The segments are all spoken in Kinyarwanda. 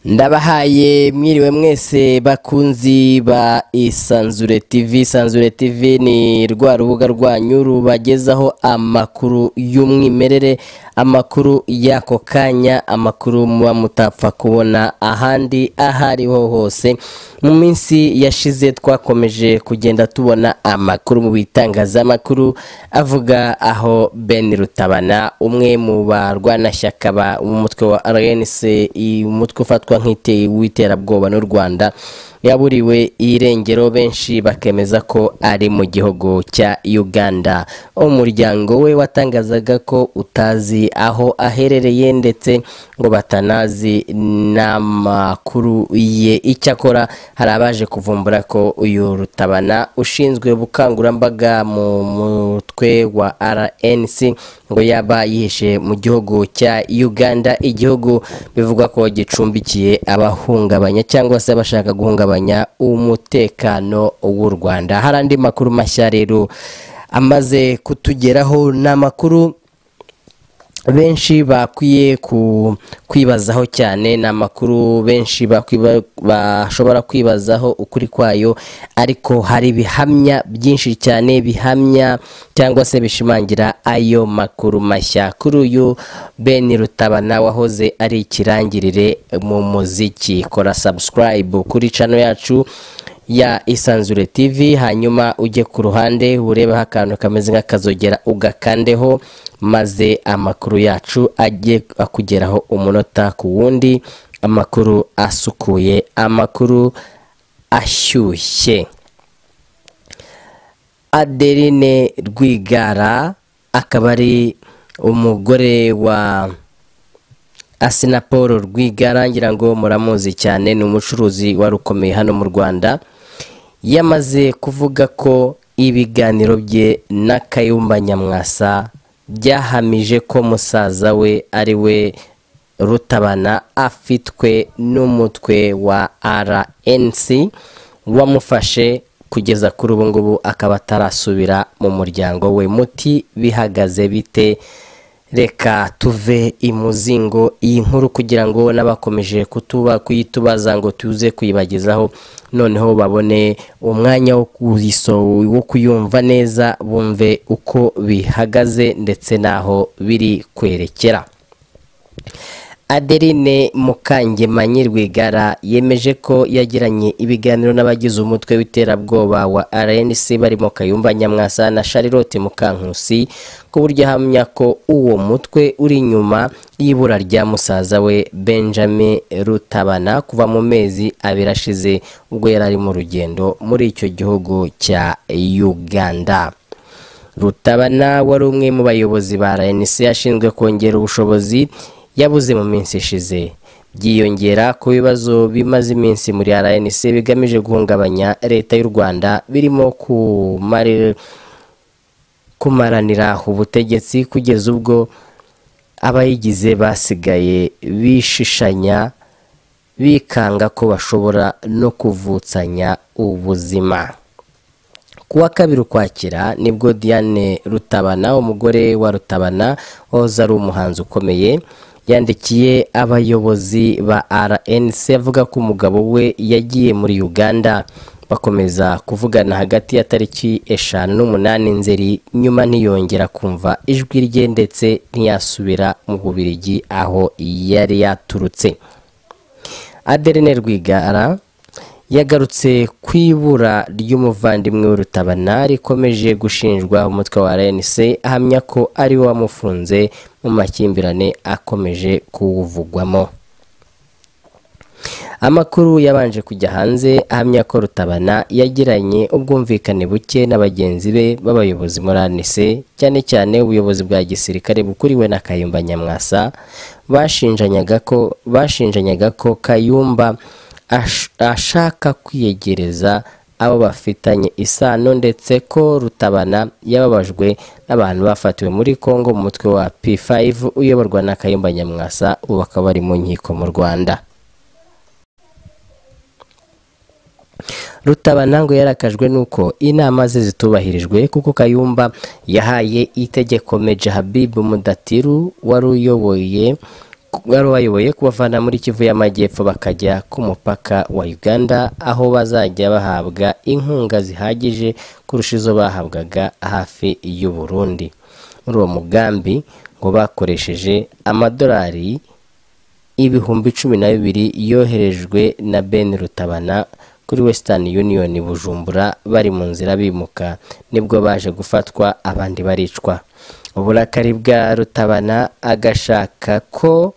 ndabahaye mwiriwe mwese bakunzi ba isanzure tv isanzure tv ni rwa rubuga rwanyu rubagezaho amakuru y'umwimerere amakuru y'ako kanya amakuru muba mutapfa kubona ahandi aho ariho hose mu minsi yashize twakomeje kugenda tubona amakuru mu bitangazamakuru avuga aho ben rutabana umwe mu barwanashyaka b'umutwe wa rnc umutwe ufatwa w'iterabwoba n'u rwanda yaburiwe irengero benshi bakemeza ko ari mu gihugu cya uganda umuryango we watangazaga ko utazi aho aherereye ndetse ngo batanazi n'amakuru ye icyakora hari abaje kuvumbura ko uyu rutabana ushinzwe ubukangurambaga mu mutwe wa rnc ngo yaba yihishe mu gihugu cya uganda igihugu bivugwa ko gicumbikiye abahungabanya cyangwa se abashaka guhungabanya umutekano w'u rwanda hari andi makuru mashya rero amaze kutugeraho ni amakuru benshi bakwiye kwibazaho cyane ni amakuru benshi bashobora kwibazaho ukuri kwayo ariko hari ibihamya byinshi cyane bihamya cyangwa se bishimangira ayo makuru mashya kuri uyu ben rutabana wahoze ari ikirangirire mu muziki kora sabusikarayibu kuri cano yacu ya isanzure tv hanyuma ujye ku ruhande urebeho akantu kameze nk'akazogera ugakandeho maze amakuru yacu ajye akugeraho umunota ku wundi amakuru asukuye amakuru ashyushye adeline rwigara akaba ari umugore wa asina paul rwigara ngira ngo muramuzi cyane ni umucuruzi wari ukomeye hano mu rwanda yamaze kuvuga ko ibiganiro bye na kayumba nyamwasa byahamije ko musaza we ari we rutabana afitwe n'umutwe wa rnc wamufashe kugeza kuri ubu ngubu akaba atarasubira mu muryango we muti bihagaze bite reka tuve imuzingo iyi nkuru kugira ngo n'abakomeje kutuba kuyitubaza ngo tuze kuyibagezaho noneho babone umwanya wo kuyumva neza bumve uko bihagaze ndetse n'aho biri kwerekera adeline mukangemanyi rwigara yemeje ko yagiranye ibiganiro n'abagize umutwe w'iterabwoba wa rnc barimo kayumba nyamwasa na sharilote mukankusi ku buryo ahamya ko uwo mutwe uri inyuma y'ibura rya musaza we benjamin rutabana kuva mu mezi abiri ashize ubwo yari ari mu rugendo muri icyo gihugu cya uganda rutabana wari umwe mu bayobozi ba rnc ashinzwe kongera ubushobozi yabuze mu minsi ishize byiyongera ku bibazo bimaze iminsi muri rnc bigamije guhungabanya leta y'u rwanda birimo kumaranira ubutegetsi kugeza ubwo abayigize basigaye bishishanya bikanga ko bashobora no kuvutsanya ubuzima kuwa kabiri ukwakira nibwo diane rutabana umugore wa rutabana wahoze ari umuhanzi ukomeye yandikiye abayobozi ba rnc avuga ko umugabo we yagiye muri uganda bakomeza kuvugana hagati ya tariki eshanu n'umunani nzeri nyuma ntiyongera kumva ijwi rye ndetse ntiyasubira mu bubirigi aho yari yaturutse aderine rwigara yagarutse ku ibura ry'umuvandimwe w'urutabana rikomeje gushinjwa umutwe wa rnc ahamya ko ari we wamufunze mu makimbirane akomeje kuwuvugwamo amakuru yabanje kujya hanze ahamya ko rutabana yagiranye ubwumvikane buke na bagenzi be b'abayobozi muri rnc cyane cyane ubuyobozi bwa gisirikare bukuriwe na kayumba nyamwasa bashinjanyaga ko bashinjanyaga ko kayumba ashaka kwiyegereza abo bafitanye isano ndetse ko rutabana yababajwe n'abantu bafatiwe muri congo mu mutwe wa p5 uyoborwa na kayumba nyamwasa ubu bakaba bari mu nkiko mu rwanda rutabana ngo yarakajwe n'uko inama ze zitubahirijwe kuko kayumba yahaye itegeko meja habibu mudatiru wari uyoboye wari wayoboye kubavana muri kivu y'amajyepfo bakajya ku mupaka wa uganda aho bazajya bahabwa inkunga zihagije kurusha izo bahabwaga hafi y'u Burundi muri uwo mugambi ngo bakoresheje amadolari ibihumbi cumi na bibiri yoherejwe na ben rutabana kuri wesitani yuniyoni bujumbura bari mu nzira bimuka nibwo baje gufatwa abandi baricwa uburakari bwa rutabana agashaka ko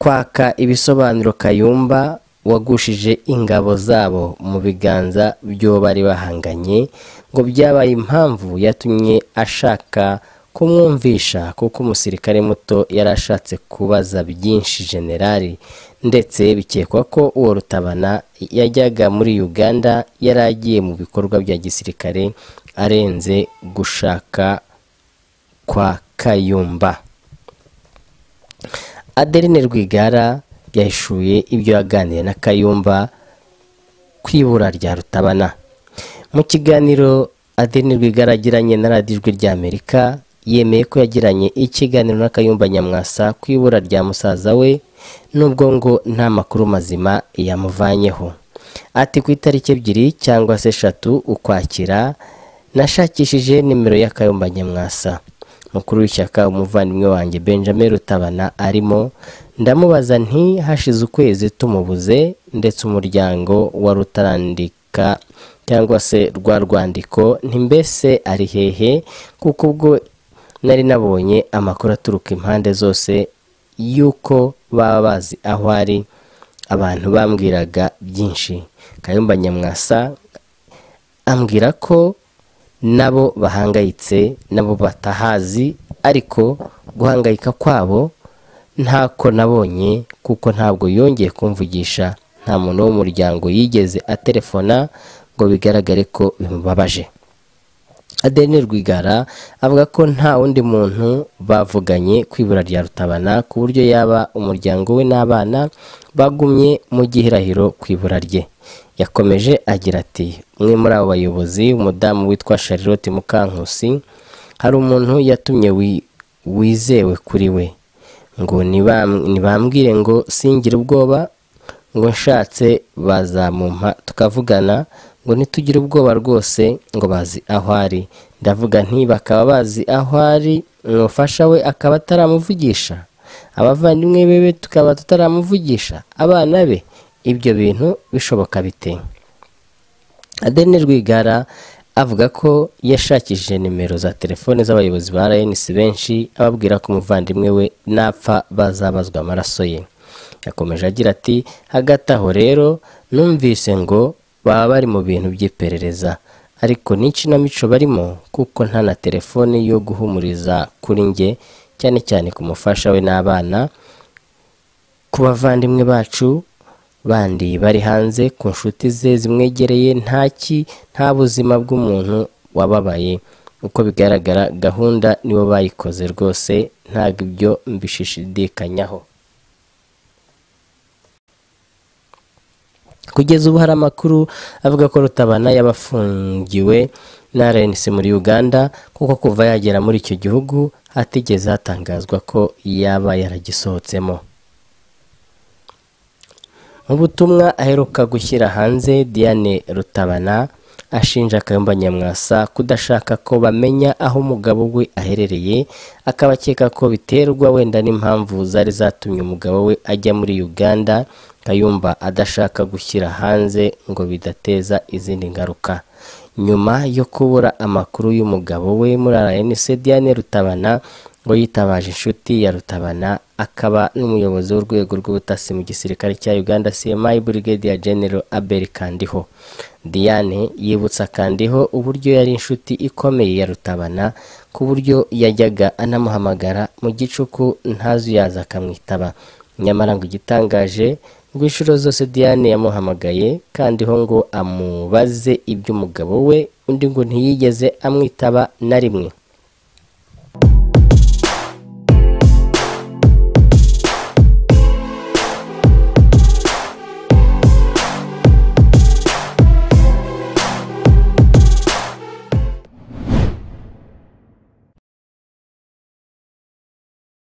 kwaka ibisobanuro kayumba wagushije ingabo zabo mu biganza by'uwo bari bahanganye ngo byabaye impamvu yatumye ashaka kumwumvisha kuko umusirikare muto yari ashatse kubaza byinshi generali ndetse bikekwa ko uwo rutabana yajyaga muri uganda yari agiye mu bikorwa bya gisirikare arenze gushaka kwa kayumba adeline rwigara yahishuye ibyo yaganiriye na kayumba ku ibura rya rutabana mu kiganiro adeline rwigara yagiranye na radiyo ijwi rya amerika yemeye ko yagiranye ikiganiro na kayumba nyamwasa ku ibura rya musaza we nubwo ngo nta makuru mazima yamuvanyeho ati ku itariki ebyiri cyangwa se eshatu ukwakira nashakishije nimero ya kayumba nyamwasa mukuru w'ishyaka umuvandimwe wanjye benjamin rutabana arimo ndamubaza nti hashize ukwezi tumubuze ndetse umuryango wa rutarandika cyangwa se rwa rwandiko ntimbese ari hehe kuko ubwo nari nabonye amakuru aturuka impande zose y'uko baba bazi aho ari abantu bambwiraga byinshi kayumba nyamwasa ambwira ko nabo bahangayitse nabo batahazi ariko guhangayika kwabo ntako nabonye kuko ntabwo yongeye kumvugisha nta muntu wo mu muryango yigeze aterefona ngo bigaragare ko bimubabaje adeline rwigara avuga ko nta wundi muntu bavuganye ku ibura rya rutabana ku buryo yaba umuryango we n'abana bagumye mu gihirahiro ku ibura rye yakomeje agira ati umwe muri abo bayobozi umudamu witwa charlotte mukankusi hari umuntu yatumye wi- wizewe kuri we ngo nibam- nibambwire ngo singire ubwoba ngo nshatse bazamumpa tukavugana ngo ntitugire ubwoba rwose ngo bazi aho ari ndavuga nti bakaba bazi aho ari umufasha we akaba ataramuvugisha abavandimwe bebe tukaba tutaramuvugisha abana be ibyo bintu bishoboka bite Adeline Rwigara avuga ko yashakishije nimero za telefone z'abayobozi ba RNC benshi ababwira ko umuvandimwe we napfa bazabazwa amaraso ye yakomeje agira ati hagati aho rero numvise ngo baba bari mu bintu by'iperereza ariko n'ikinamico barimo kuko nta na telefone yo guhumuriza kuri njye cyane cyane ku mufasha we n'abana ku bavandimwe bacu bandi bari hanze ku nshuti ze zimwegereye ntaki nta buzima bw'umuntu wababaye uko bigaragara gahunda nibo bayikoze rwose ntabwo ibyo mbishishidikanyaho kugeza ubu hari amakuru avuga ko rutabana yabafungiwe na rnc muri uganda kuko kuva yagera muri icyo gihugu hatigeze hatangazwa ko yaba yaragisohotsemo mu butumwa aheruka gushyira hanze diane rutabana ashinja akayumba nyamwasa kudashaka ko bamenya aho umugabo we aherereye akabakeka ko biterwa wenda n'impamvu zari zatumye umugabo we ajya muri uganda kayumba adashaka gushyira hanze ngo bidateza izindi ngaruka nyuma yo kubura amakuru y'umugabo we muri rnc diane rutabana ngo yitabaje inshuti ya rutabana akaba n'umuyobozi w'urwego rw'ubutasi mu gisirikare cya uganda cmi brigadier general abel kandiho diane yibutsa kandiho uburyo yari inshuti ikomeye ya rutabana ku buryo yajyaga anamuhamagara mu gicuku ntazuyaza akamwitaba nyamara ngo igitangaje ngo inshuro zose diane yamuhamagaye kandiho ngo amubaze iby'umugabo we undi ngo ntiyigeze amwitaba na rimwe